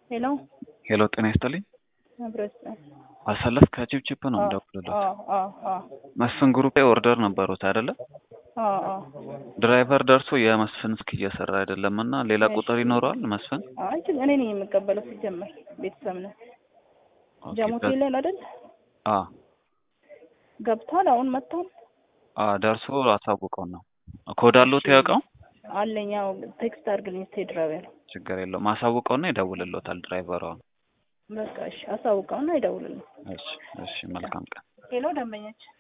ሄሎ ሄሎ ጤና ይስጥልኝ። መብረስ አሰለፍ ከቺፕቺፕ ነው የምደውልልዎት። መስፍን ግሩፕ ላይ ኦርደር ነበሩት አይደለ? ድራይቨር ደርሶ የመስፍን ስልክ እየሰራ አይደለም እና ሌላ ቁጥር ይኖረዋል መስፍን? አይ እኔ ነኝ የምቀበለው ሲጀመር ቤተሰብ ነው። ጃሞት ይላል አይደል? አ ገብቷል። አሁን መጥቷል አ ደርሶ አሳውቀውን ነው። ኮድ አለዎት ያውቀው? አለኝ። ያው ቴክስት አድርግልኝ እስኪ ድራይቨር። ችግር የለውም አሳውቀውና ይደውልልዎታል ድራይቨሩ። አሁን በቃ እሺ፣ አሳውቀውና ይደውልልኝ። እሺ፣ እሺ መልካም ቀን። ሄሎ ደንበኛችን